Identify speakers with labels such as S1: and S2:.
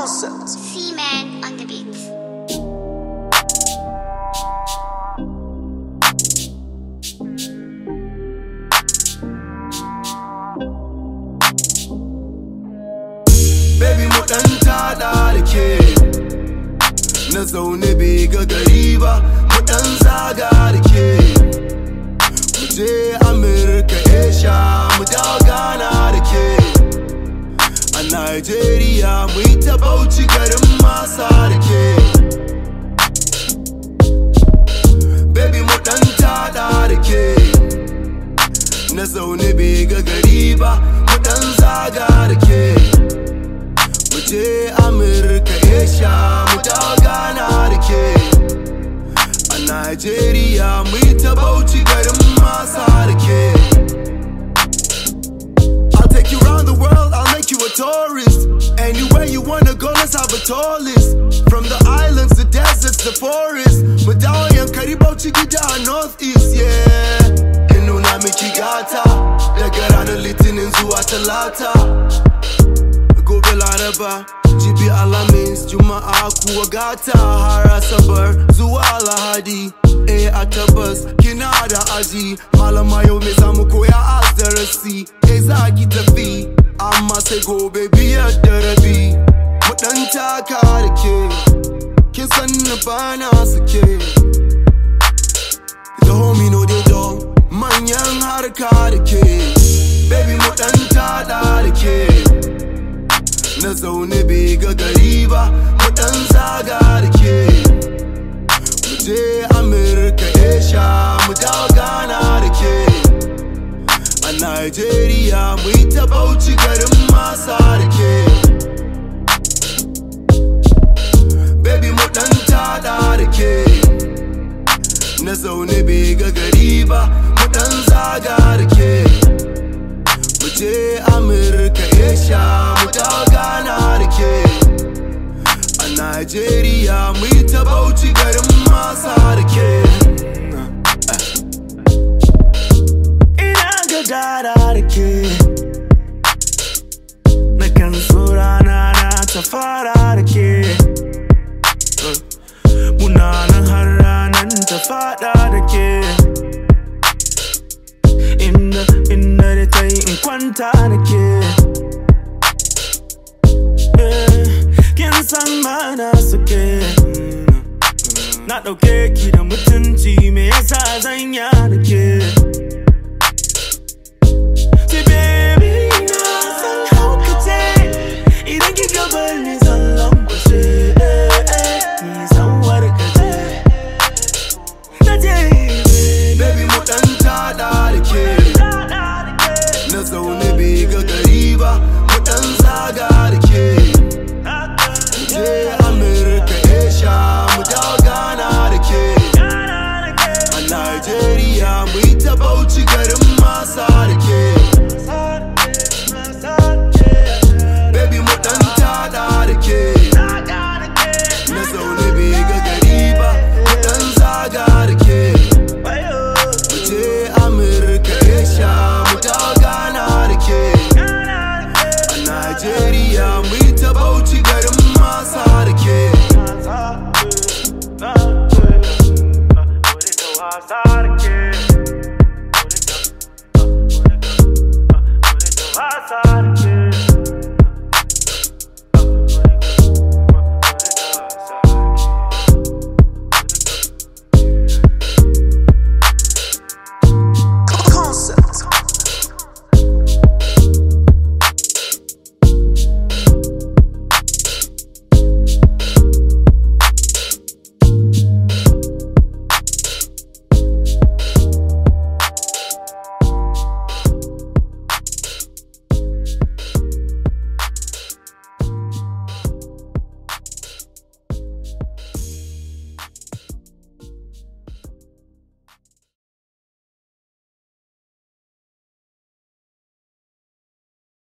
S1: concept.
S2: C-Man on the beat.
S3: Baby mu ɗan tada da ke Na zaune bai ga gari ba Mu ɗan zaga da ke Mu je Amurka Asia Mu dawo Ghana da ke A Nigeria mu yi ta bauchi garin masa da ke Baby mu ɗan tada da ke Na zaune bai ga gari ba Mu ɗan zaga da ke mu je Amurka Asia mu dawo Ghana da ke a Nigeria mu yi ta bauchi garin masa da ke I'll take you around the world, I'll make you a tourist Anywhere you wanna go, let's have a tour list From the islands, the deserts, the forests Mu dawo yankari bauchi gida a northeast, yeah In nuna miki gata Daga ranar litinin zuwa talata gobe laraba jibi alamis juma'a kuwa gata har asabar zuwa lahadi eh a tabbas kina da aji malama yau me zamu koya a darasi eh za ki tafi amma sai gobe biyar da rabi mu dan taka da ke kin san na bana suke the homie no dey dull manyan harka da ke baby mu dan tada da ke na zaune bai ga gari ba mu dan zaga da ke mu je amurka asia mu dawo ghana da ke a nigeria mu yi ta bauchi garin masa da ke baby mu dan tada da ke na zaune bai ga gari ba mu dan zaga da ke mu je amurka asia mu dawo ghana da ke a nigeria mu yi ta bauchi garin masa da ke
S1: Ina gadara da ke Na kan so rana na ta fara da ke Muna nan har ranan ta fada da ke Inda, inda da ta yi in kwanta da ke Eh, Kin san mana suke Na ɗauke ki da mutunci me yasa zan ya da ke